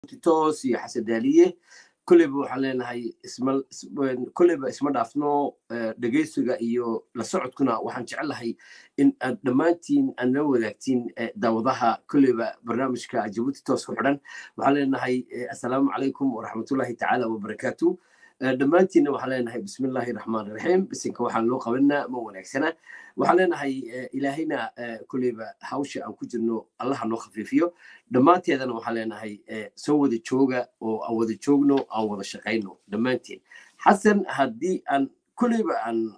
toos iyo xasadaaliye kolleyba waxaan leenahay isma kolleyba isma dhaafno dhegeysiga iyo la socodkuna waxaan jecelahay in aad dhammaantiin aad nala wadaagtiin daawadaha kolleyba barnaamijka jabuuti toos ku xidhan waxaan leenahay assalaamu calaykum waraxmatullahi tacaala wabarakaatu dhammaantiinna waxaan leenahay bismillahi raxmaan raxiim bisinka waxaan loo qabanaa ma wanaagsana waxaan leenahay ilaahayna kolleyba hawsha aan ku jirno allaha noo khafiifiyo dhammaanteedana waxaan leenahay soo wada jooga oo aan wada joogno aan wada shaqayno dhammaanteen xasan haddii aan kolleyba aan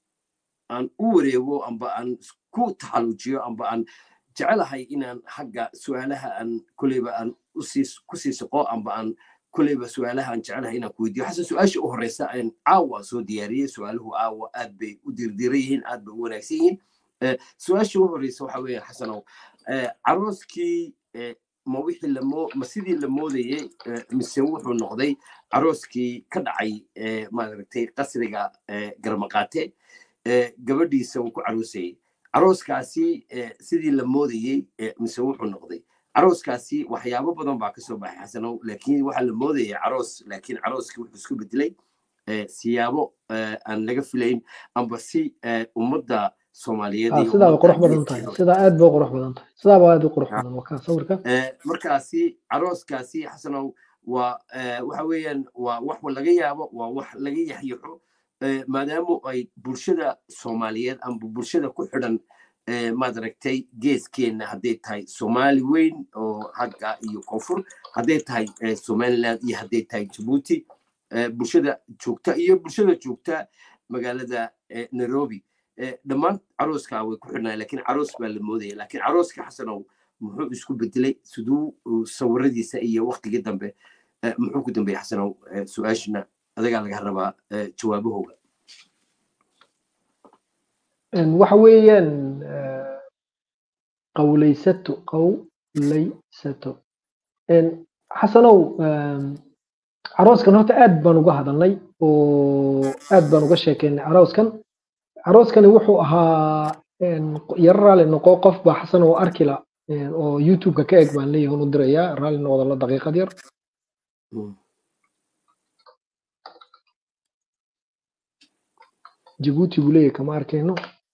aan u wareego amba aan ku taxaluujiyo amba aan jecelahay inaan xagga su-aalaha aan kolleyba aan ku sii soqo amba aan kolleyba su-aalaha aan jecelahay inaan ku weydiyo xasan su-aasha u horeysa aan caawa soo diyaariyey su-aaluhu caawa aad bay u dirdiran yihiin aad bay u wanaagsan yihiin su-aasha u horeysa waxa weeye xasanow carooskii ma wixii lamo ma sidii la moodayey mise wuxuu noqday carooskii ka dhacay maaragtay qasriga garmaqaate gabadhiisa uu ku caroosayey carooskaasi sidii la moodayey mise wuxuu noqday carooskaasi waxyaabo badan baa kasoo baxay xasanow laakiin waxaa la moodayay caroos laakiin carooskii wuxuu isku bedelay siyaabo aan laga filayn amba si ummadda soomaaliyeed sidaa qurux badan tahay sidaa aad bay qurux badan tahay sidaa baa aad u qurux badan wakaa sawirka markaasi carooskaasi xasanow waa waxa weeyaan waa wax laga yaabo waa wax laga yaxyaxo maadaama ay bulshada soomaaliyeed amba bulshada ku xidhan maad aragtay geeskeenna hadday tahay soomaali weyn oo hagga iyo koonfur hadday tahay somaliland iyo hadday tahay jabuuti bulshada joogta iyo bulshada joogta magaalada nairobi dhammaan carooska way ku xidhnaa lakiin caroos baa la moodaya lakiin carooska xasanow muxuu isku bedelay siduu sawiradiisa iyo waktigii dambe muxuu ku dambeeyey xasanow su-aashina adagaa laga rabaa jawaabahooga waxa weeyaan qawlaysato qawlaysato xasanow carooskan horta aad baan uga hadalnay oo aad baan uga sheekeynay carooskan carooskani wuxuu ahaa yaro raali noqo qof baa xasan oo arkila oo youtubeka ka eg baan leeyahay u dirayaa raali noqda la daqiiqad yar jabuuti buu leeyahay kama arkayno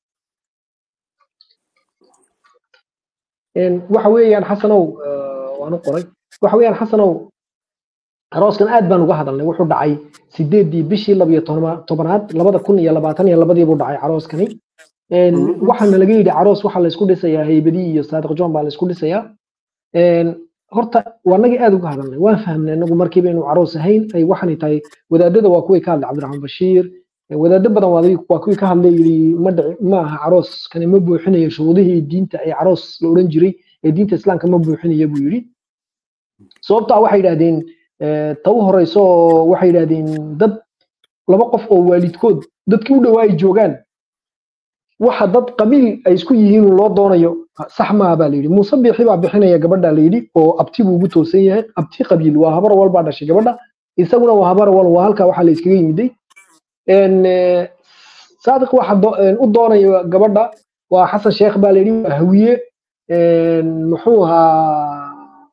waxa weeyaan xasanow waan u qoray waxa weeyaan xasanow arooskan aad baan uga hadalnay wuxuu dhacay sideedii bishii labiyo tobanaad labada kun iyo labaatan iyo labadii buu dhacay carooskani waxaana laga yidhi caroos waxaa laysku dhisayaa haybadii iyo saadiq john baa laysku dhisayaa horta waanagii aad uga hadalnay waan fahmnay anagu markiiba inuu caroos ahayn ay waxani tahay wadaadada waa kuwii ka hadlay cabdiraxmaan bashiir wadaado badan waa kuwii ka hadlay yidhi ma aha carooskani ma buuxinayo shuruudihii diinta ee caroos la odhan jiray ee diinta islaamka ma buuxinaya buu yidhi sababtaa waxay yidhahdeen ta u horeyso waxay yidhahdeen dad laba qof oo waalidkood dadkii u dhowaa ay joogaan waxa dad qabiil ay isku yihiin loo doonayo sax maaha baa layidhi muuse biixi baa bixinaya gabadha layidhi oo abti buu ugu toosan yahay abti qabiil waa habar wal baa dhashay gabadha isaguna waa habar wal waa halkaa waxaa la iskaga yimiday saadiq waxa u doonaya gabadha waa xasan sheekh baa layidhi waa hawiye muxuu ahaa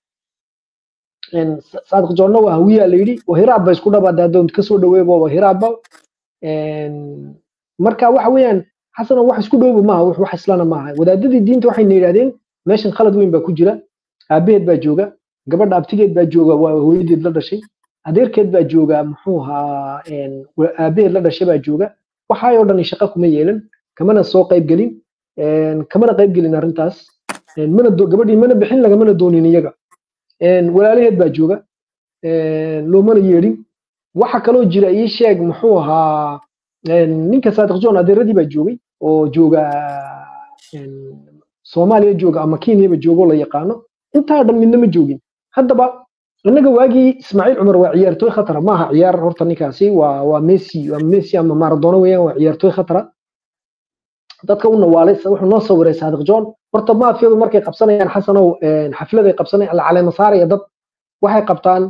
saadiq joonna waa hawiyaa layidhi oo hiraab ba isku dhabaada haddoon kasoo dhaweebo hiraabba marka waxa weeyaan xasano wax isku dhowba maaha wax islana maaha wadaadadii diinta waxayna yidhahdeen meeshan khalad weyn baa ku jira aabaheed baa jooga gabadha abtigeed baa jooga waa hooyadeed la dhashay adeerkeed baa jooga muxuu ahaa aabaheed la dhashay baa jooga waxaayoo dhan shaqo kuma yeelan kamana soo qayb gelin kamana qayb gelin arrintaas mana gabadhii mana bixin lagamana doonin iyaga walaalaheed baa jooga loomana yeedhin waxa kaloo jira ii sheeg muxuu ahaa ninka saadiq john adeeradii baa joogay oo jooga soomaaliya jooga ama kenyaba joogo la yaqaano intaa dhan midna ma joogin haddaba innaga waagii ismaaciil cumar waa ciyaartooy khatara maaha ciyaar horta ninkaasi waa waa messi waa messi ama maradona weeyaan waa ciyaartooy khatara dadka u nawaalay wuxuu noo sawiray saadiq john horta maafiyadu markay qabsanayaan xasanow xafladay qabsanayaan la caleema saaraya dad waxay qabtaan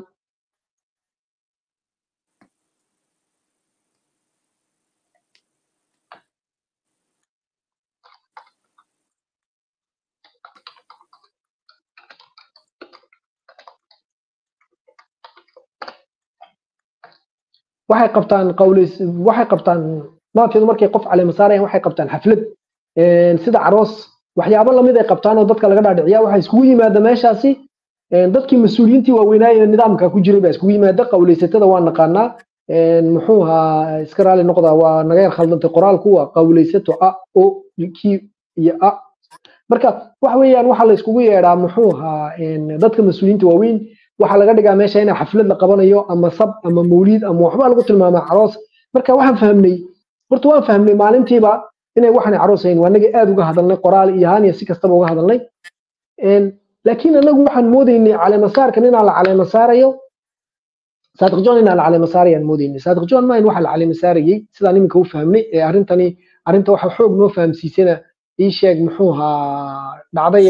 waxay qabtaan qawleys waxay qabtaan maafiyadu markay qof caleema saarayaan waxay qabtaan xaflad sida caroos waxyaabo lamid ay qabtaan oo dadka laga dhaadhiciya waxaa iskugu yimaada meeshaasi dadkii mas-uuliyiintii waaweynaaye nidaamka ku jiray baa iskugu yimaada qawleysatada waa naqaanaa muxuu ahaa iska raali noqdaa waa naga yar khaldantay qoraalku waa qawleysato a o ki iyo a marka waxa weeyaan waxaa la iskugu yeedhaa muxuu ahaa dadka mas-uuliyiinta waaweyn waxaa laga dhigaa meesha in xaflad la qabanayo ama sab ama mawliid ama waxbaa lagu tilmaamaa caroos marka waxaan fahmnay horta waan fahmnay maalintiiba inay waxaan caroos hayn waa naga aad uga hadalnay qoraal iyo ahaan iyo si kastaba uga hadalnay laakiin anagu waxaan moodaynay caleemasaarkan inaa la caleema saarayo saadiq john inaa la caleema saarayaan moodaynay saadiq john mayn waxa la caleema saarayey sidaan iminka u fahmnay ee arrintani arrinta waxa xoog noo fahamsiisana ii sheeg muxuu ahaa dhacday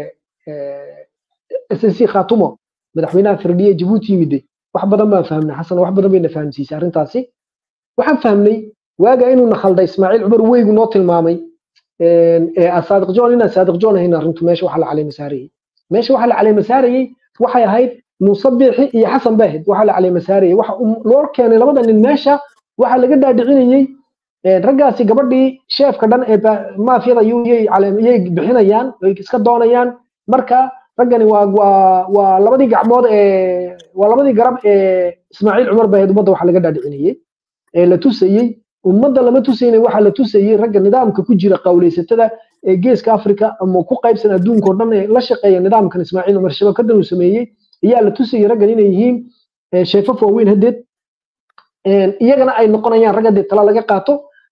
s n c khatumo madaxweynaha firdhiye jabuuti yimide wax badan baan fahmnay xasan wax badan bayna fahamsiisay arrintaasi waxaan fahmnay waaga inuuna khalday ismaaciil cumar weygu noo tilmaamay saadiq john inaan saadiq john ahayn arrintu meesha waxa la caleema saarayey meesha waxa la caleema saarayey waxay ahayd muuse biixi iyo xasan baahid waxa la caleema saarayey waxa loo keenay labada nin meesha waxa laga dhaadhicinayey raggaasi gabadhii sheefka dhan ee maafiyada yay bixinayaan ay iska doonayaan marka raggani waa waa waa labadii gacmood ee waa labadii garab ee ismaaciil cumar baahid ummadda waxa laga dhaadhicinayey ee la tusayey ummadda lama tusayna waxaa la tusayey ragga nidaamka ku jira qawleysatada ee geeska africa ama ku qaybsan adduunka oo dhan ee la shaqeeya nidaamkan ismaaciil cumar shabakadan uu sameeyey ayaa la tusayey raggan inay yihiin sheefaf waaweyn haddeed iyagana ay noqonayaan rag haddee tala laga qaato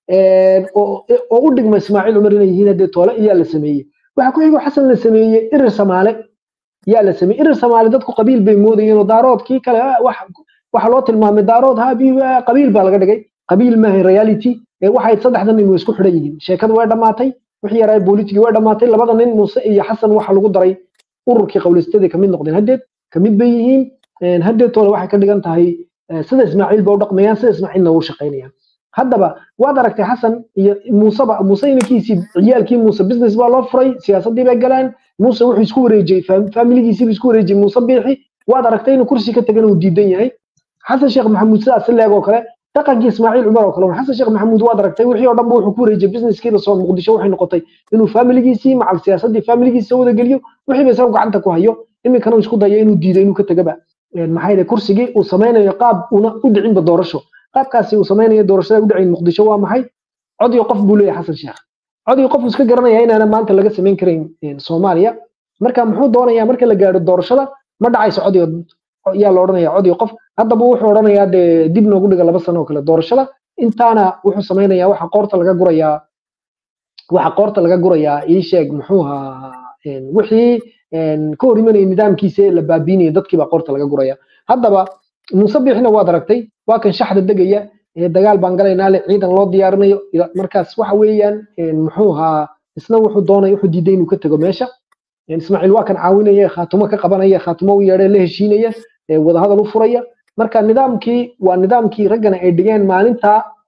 oo u dhigma ismaaciil cumar inay yihiin haddee toole ayaa la sameeyey waxaa ku xigo xasan la sameeyey irir samaale yaa la sameeyey irir samaale dadku qabiil bay moodayeen oo daaroodkii kale waxa loo tilmaamay daarood ha qabiil baa laga dhigay qabiil maaha reality waxay saddexdan nin way isku xidhan yihiin sheekadu way dhammaatay wixii yaraa bolitigii way dhammaatay labada nin muuse iyo xasan waxa lagu daray ururkii qawleystada kamid noqdeen haddeed kamid bay yihiin haddeetooda waxay ka dhigan tahay sida ismaaciil ba u dhaqmayaan sida ismaaciilna u shaqaynayaan haddaba waad aragtay xasan iyo muuseba muuse inankiisii ciyaalkii muuse business baa loo furay siyaasaddii bay galeen muuse wuxuu isku wareejiyey faamiligiisii buu isku wareejiyey muuse biixi waad aragtay inuu kursi ka tagana uu diidan yahay xasan sheekh maxamuud sidaas leeg oo kale dhaqankii ismaaciil cumar oo kale xasan sheekh maxamuud waad aragtay wixii oo dhan ba wuxuu ku wareejiyey businesskii lasoo muqdisho waxay noqotay inuu faamiligiisii macal siyaasaddii faamiligiisa wada geliyo wixii ba isaga gacanta ku hayo iminkana uu isku dayo inuu diido inuu ka tagaba maxaa yeelay kursigii uu samaynayo qaab una u dhicinba doorasho qaabkaasi uu samaynayo doorashada u dhacayn muqdisho waa maxay cod iyo qof buu leeyahay xasan sheekh cod iyo qof uu iska garanaya inaana maanta laga samayn karayn soomaaliya marka muxuu doonayaa marka la gaadho doorashada ma dhacayso cod iyo yaa la odhanaya cod iyo qof haddaba wuxuu odhanayaa dee dib noogu dhiga laba sano oo kale doorashada intaana wuxuu samaynayaa waxa qoorta laga gurayaa waxa qoorta laga gurayaa ii sheeg muxuu ahaa wixii ka hor imanaya nidaamkiisa la baabiinaya dadkii baa qoorta laga guraya haddaba muuse biixina waad aragtay waa kan shaxda degaya dagaal baan galaynaa le ciidan loo diyaarinayo markaas waxa weeyaan muxuu ahaa isna wuxuu doonay wuxuu diiday inuu ka tego meesha ismaaciil waa kan caawinaya khaatumo ka qabanaya khaatumo u yeedhay la heshiinaya wadahadal u furaya marka nidaamkii waa nidaamkii raggana ay dhigeen maalinta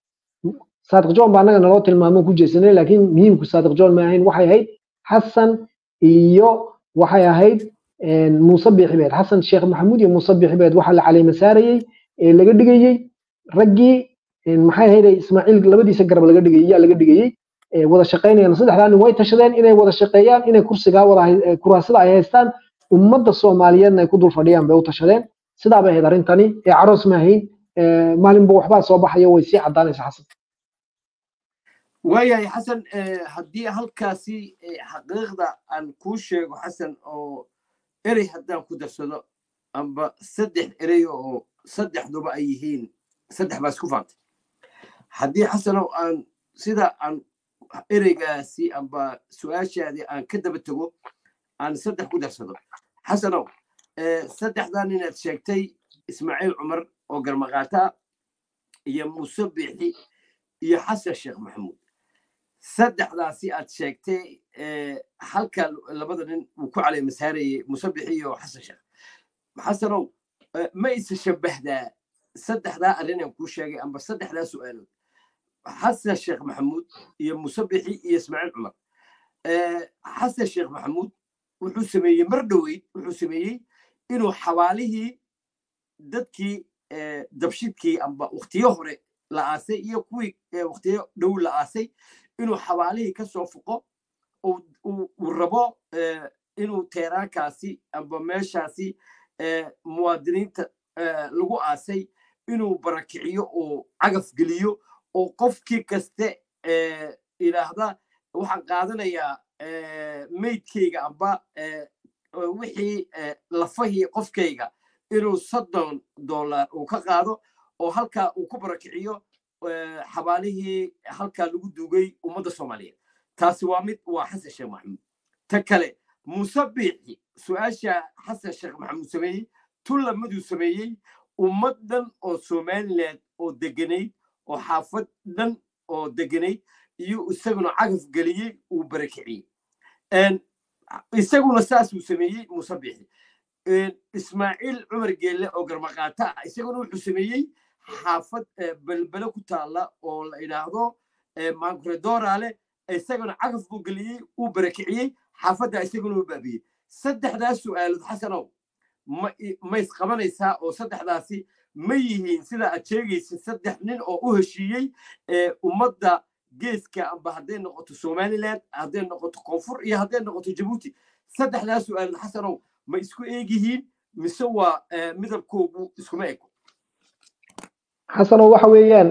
saadiq john baa annaga naloo tilmaamo ku jeesanay laakiin muhiimku saadiq john ma ahayn waxay ahayd xasan iyo waxay ahayd muuse biixi beed xasan sheekh maxamuud iyo muuse biixi beed waxaa la caleema saarayey ee laga dhigayey raggii maxay ahayd ismaaciil labadiisa garab laga dhigayey yaa laga dhigayey wada shaqaynayaan saddexdaa nin way tashadeen inay wada shaqeeyaan inay kursigaa wada kuraasada ay haystaan ummadda soomaaliyeedna ay ku dul fadhiyaan bay u tashadeen sidaa bay ahayd arrintani ee caroos ma ahayn maalinba waxbaa soo baxayo way sii caddaanaysa xasan waayahay xasan haddii halkaasi xaqiiqda aan kuu sheego xasan oo erey haddaan ku darsado amba saddex erey oo saddexduba ay yihiin saddex baa isku faantay haddii xasanow aan sida aan ereygaasi amba su-aashaadii aan ka daba tego aan saddex ku darsado xasanow saddexdan inaad sheegtay ismaaciil cumar oo garmaqaata iyo muuse biixi iyo xasan sheekh maxamuud saddexdaasi aad sheegtay halka labada nin uu ku caleema saarayey muuse biixi iyo xasan sheekh xasanow ma isa shabbahdaa saddexdaa arrin aan kuu sheegay amba saddexdaa su'aalood xasan sheekh maxamuud iyo muuse biixi iyo ismaaciil cumar xasan sheekh maxamuud wuxuu sameeyey mar dhoweyd wuxuu sameeyey inuu xawaalihii dadkii dabshidkii amba waktiyo hore la aasay iyo kuwii waktiyo dhow la aasay inuu xabaalihii ka soo fuqo uu rabo inuu teeraankaasi amba meeshaasi muwaadiniinta lagu aasay inuu barakiciyo oo cagaf geliyo oo qofkii kaste idhaahda waxaan qaadanayaa meydkayga amba wixii lafahii qofkayga inuu soddon dollar uu ka qaado oo halkaa uu ku barakiciyo xabaalihii halkaa lagu duugay ummadda soomaaliyeed taasi waa mid waa xasan sheekh maxamuud ta kale muuse biixi su-aasha xasan sheekh maxamuud sameeyey tullamaduu sameeyey ummad dhan oo somaliland oo deganayd oo xaafad dhan oo deganayd iyo isaguna cagaf geliyey uu barakiciyey isaguna saasuu sameeyey muuse biixi ismaaciil cumar geelle oo garmaqaata ah isaguna wuxuu sameeyey xaafad belbele ku taalla oo la idhaahdo mankuredoorale isaguna cagaf buu geliyey uu barakiciyey xaafadda isaguna u baabiyey saddexdaas su'aalood xasanow ma isqabanaysaa oo saddexdaasi ma yihiin sida aad sheegaysid saddex nin oo u heshiiyey ummadda geeska amba hadday noqoto somaliland hadday noqoto koonfur iyo hadday noqoto jabuuti saddexdaas su'aalood xasanow ma isku eegyihiin mise waa midabkoogu iskuma ego xasanow waxa weeyaan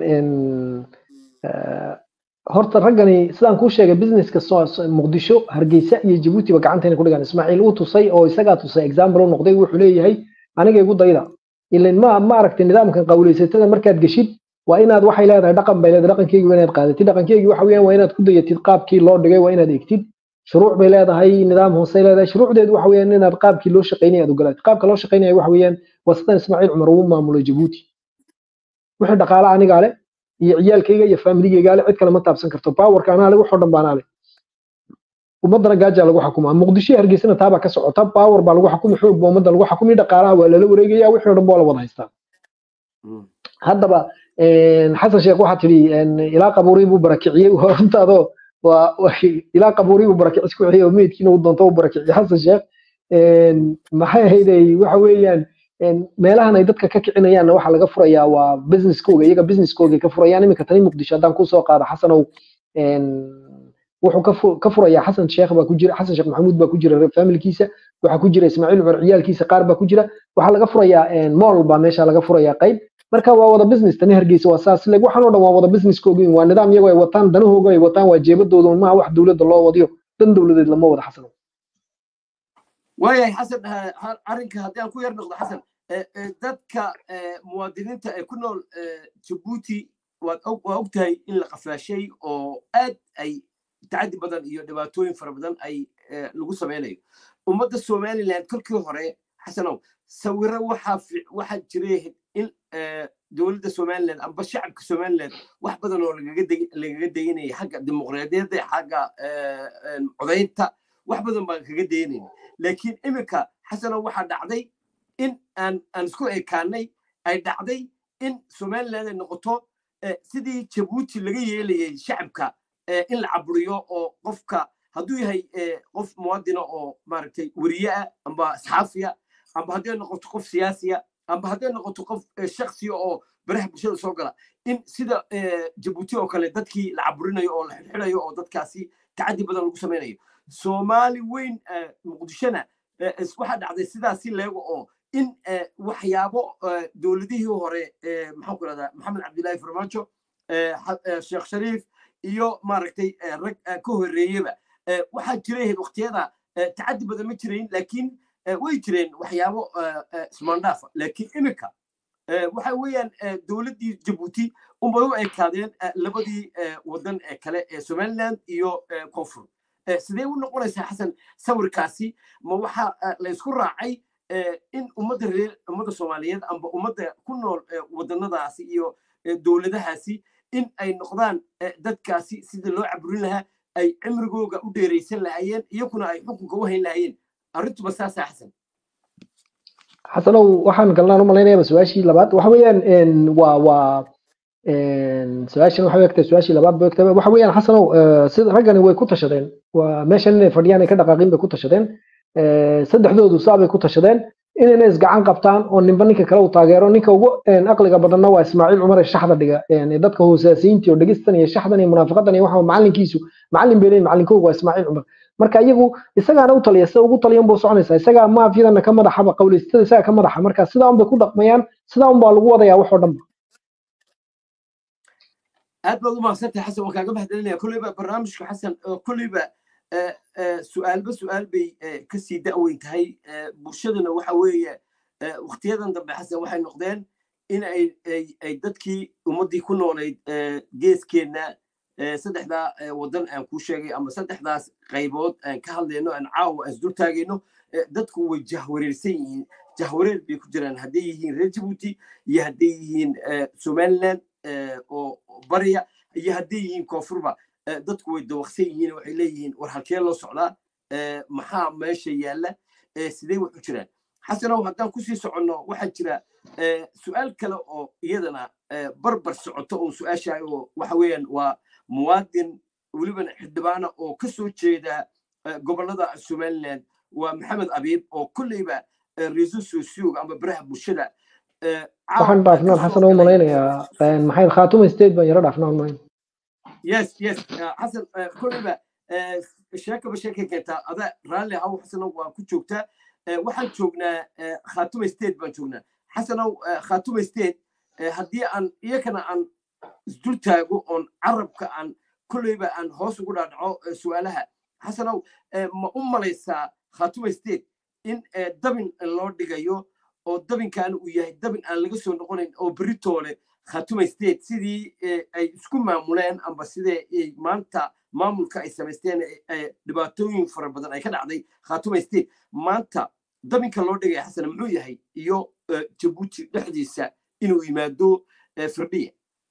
horta raggani sidaan kuu sheegay businesska muqdisho hargeysa iyo jabuutiba gacantayna ku dhigaan ismaaciil uu tusay oo isagaa tusay example u noqday wuxuu leeyahay aniga igu dayda ilan ma ma aragtay nidaamkan qawleysatada markaad geshid waa inaad waxay leedahay dhaqan bay leedahay dhaqankeygii waa inaad qaadatid dhaqankeygii waxa weeyaan waa inaad ku dayatid qaabkii loo dhigay waa inaad egtid shuruuc bay leedahay nidaam hoosey leedahay shuruucdeedu waxa weeyaan inaad qaabkii loo shaqaynaya aad ogolaatid qaabka loo shaqaynaya waxa weeyaan waa sidan ismaaciil cumar uu maamulay jabuuti wixii dhaqaale anigaa leh iyo ciyaalkayga iyo faamiligayga leh cid kale ma taabsan karto powerka anaa leh waxoo dhan baa anaa leh ummaddana gaajaa lagu xukumaa muqdisho iyo hargeysana taabaa ka socota power baa lagu xukumi xoog baa ummadda lagu xukumi dhaqaalaha waa lala wareegaya wixii o dhan baa la wada haystaa haddaba xasan sheekh waxaa tidhi ilaa qabuurii buu barakiciyey runtaadoo ilaa qabuurii buu barakicis ku xiyey oo meydkiina uu doonto u barakiciyey xasan sheekh maxay ahaydey waxa weeyaan meelahan ay dadka ka kicinayaanna waxaa laga furayaa waa businesskooga iyaga businesskooga ka furayaan iminka tani muqdisho haddaan kusoo qaado xasanow wuxuu ka furayaa xasan sheekh baa ku jira xasan sheekh maxamuud baa ku jira familkiisa waxaa ku jira ismaaciil cumar ciyaalkiisa qaar baa ku jira waxaa laga furayaa mool baa meesha laga furayaa qayb marka waa wada business tani hargeysa waa saas leg waxaan oo dhan waa wada businesskoogiin waa nidaam iyagoo ay wataan danahooga ay wataan waa jeebadooda maaha wax dowladda loo wadiyo dan dowladeed lama wada xasano waayahay xasan arrinka haddii aan ku yar noqdo xasan dadka muwaadiniinta ee ku nool jabuuti waa og tahay in la qafaashay oo aad ay tacadi badan iyo dhibaatooyin fara badan ay lagu samaynayo ummadda somaliland kolkii hore xasanow sawiro waxaa waxaa jiray in dowladda somaliland amba shacabka somaliland wax badan oo lagaga daynaya xagga dimuqraadiyadda xagga codaynta wax badan baan kaga daynayna laakiin iminka xasanow waxaa dhacday in aan aan isku ekaanay ay dhacday in somaliland ay noqoto sidii jabuuti laga yeelayay shacabka in la caburiyo oo qofka hadduu yahay qof muwaadina oo maaragtay weriye ah amba asxaafiya amba hadday noqoto qof siyaasiya amba hadday noqoto qof shaksiya oo baraha bulshada soo gala in sida jabuuti oo kale dadkii la caburinayo oo la xidxidhayo oo dadkaasi tacadi badan lagu samaynayo soomaali weyn muqdishona waxaa dhacday sidaasi leego oo in waxyaabo dowladihii hore maxaan ku rahdaa maxamed cabdillahi farmaajo sheekh shariif iyo maaragtay rag ka horreeyeba waxaa jiray waqtiyada tacadi badan ma jirayn laakiin way jireen waxyaabo ismaandhaafa laakiin iminka waxa weeyaan dowladdii jabuuti unbay u ekaadeen labadii wadan ee kale ee somaliland iyo koonfur sidee u noqonaysaa xasan sawirkaasi ma waxa la isku raacay in ummadda reer ummadda soomaaliyeed amba ummadda ku nool wadanadaasi iyo dowladahaasi in ay noqdaan dadkaasi sidii loo caburin lahaa ay cimrigooga u dheeraysan lahaayeen iyakuna ay xukunka u hayn lahaayeen arrintuba saasaa xasan xasanow waxaan galnaan u malaynayaa su-aashii labaad waxa weeyaan waa waa su-aashan waxay egtahay su-aashii labaad bay egtahay waxa weeyaan xasanow sida raggani way ku tashadeen waa meeshan inay fadhiyaan ay ka dhaqaaqin bay ku tashadeen saddexdoodu saa bay ku tashadeen inayna isgacan qabtaan oo ninba ninka kale uu taageero ninka ugu aqliga badanna waa ismaaciil cumar ee shaxda dhiga dadka hoosaasiyiinta iyo dhegistan iyo shaxdan iyo munaafiqadan iyo waxa macalinkiisu macalin bay leeyihin macalinkooga waa ismaaciil cumar marka iyagu isagaana u taliya sida ugu taliyan buu soconaysaa isagaa maafiyadana ka madaxaba qawleystada isaga ka madaxa marka sidaa un bay ku dhaqmayaan sidaa un baa lagu wadayaa wax oo dhanba aad baad u mahadsantahay xasan waan kaaga mahadcelinaya kolleyba barnaamijka xasan kolleyba su-aalba su-aal bay kasii da'weyn tahay bulshaduna waxa weeye waktiyadan dambe xasan waxay noqdeen in ay dadkii ummaddii ku noolayd geeskeenna saddexdaa waddan aan kuu sheegay ama saddexdaas qaybood aan ka hadlayno aan caawa aan isdul taagayno dadku way jahwareersan yihiin jahwareer bay ku jiraan hadday yihiin reer jabuuti iyo hadday yihiin somaliland oo barya iyo hadday yihiin koonfurba dadku way dawaqsan yihiin waxay leeyihiin war halkee loo socdaa maxaa meesha yaalla sidee wax u jiraan xasanow haddaan kusii soconno waxaa jira su-aal kale oo iyadana barbar socoto oo su-aashahay oo waxa weeyaan waa muwaadin welibana xildhibaana oo ka soo jeeda gobollada somaliland waa maxamed abiib oo kolleyba reeso sosiyoga ama baraha bulshada waxaan dhaafnaan xasan u malaynayaa maxay khaatuma state baan yaro dhaafnaan malayn yes yes xasan kolleyba sheekaba sheekay keentaa ada raalli haw xasanow waa ku joogtaa waxaan joognaa khaatuma state baan joognaa xasanow khaatuma state haddii aan iyakana aan isdul taago oon carabka aan kolleyba aan hoos ugu dhaadhaco su'aalaha xasanow ma u malaysaa khaatuma state in dabin loo dhigayo oo dabinkan uu yahay dabin aan laga soo noqonayn oo beritoole khatuma state sidii ay isku maamuleen amba sidee maanta maamulka ay samaysteen dhibaatooyin fara badan ay ka dhacday khatuma state maanta dabinka loo dhigaya xasan muxuu yahay iyo jabuuti dhexdiisa inuu yimaado firdhiya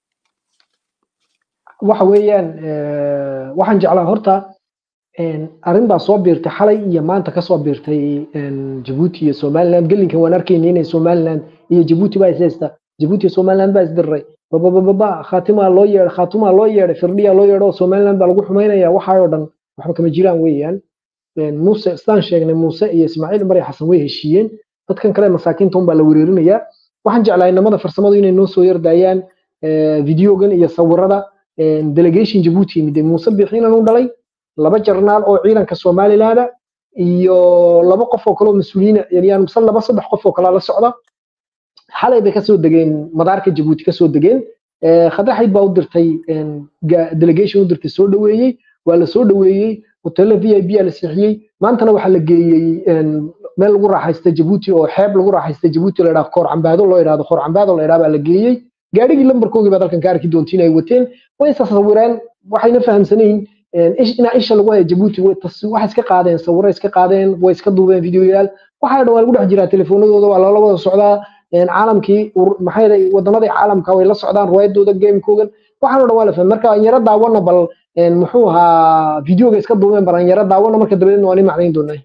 waxa weeyaan waxaan jeclaa horta arrin baa soo biirtay xalay iyo maanta kasoo biirtay jabuuti iyo somaliland gelinkan waan arkayna inay somaliland iyo jabuuti baa ishaysta jabuuti iyo somaliland baa isdiray babababa khaatimaa loo yeedhay khaatumaa loo yeedhay firdhiya loo yeedho somaliland baa lagu xumaynaya waxaayoo dhan waxba kama jiraan weeyaan muuse sidaan sheegnay muuse iyo ismaaciil cumar iyo xasan way heshiiyeen dadkan kale masaakiinta un baa la wereerinayaa waxaan jeclaa inamada farsamadu inay noo soo yardaayaan videogan iyo sawirada delegation jabuuti yimid muuse bixiinan u dhalay laba jarnaal oo ciidanka somalilaanda iyo laba qof oo kale oo mas-uuliyiina yani mise laba saddex qof oo kale la socda xalay bay kasoo degeen madaarka jabuuti kasoo degeen khadaxayd baa u dirtay delegation u dirtay soo dhaweeyey waa la soo dhaweeyey hoteelo v i b la siixiyey maantana waxaa la geeyey meel lagu raaxaysta jabuuti oo xeeb lagu raaxaysta jabuuti la yidhahdo koor cambaado loo yidhahdo koor cambaado la yidhahdo baa la geeyey gaadhigii lambarkoogii baad halkan ka arki doontiin ay wateen way sasawireen waxayna fahamsanayn inaa isha lagu haya jabuuti waxay iska qaadeen sawiro iska qaadeen way iska duubeen videoyaal waxaa dhan waa lagu dhex jiraa telefoonadooda waa lala wada socdaa caalamkii maxay wadanadii caalamka way la socdaan riwaayadooda gamekoogan waxaan dhan waa la fahmay marka aan yaro daawana bal muxuu ahaa videoga iska duubeen bal aan yaro daawana marka dabadeedna waan i macnayn doonaa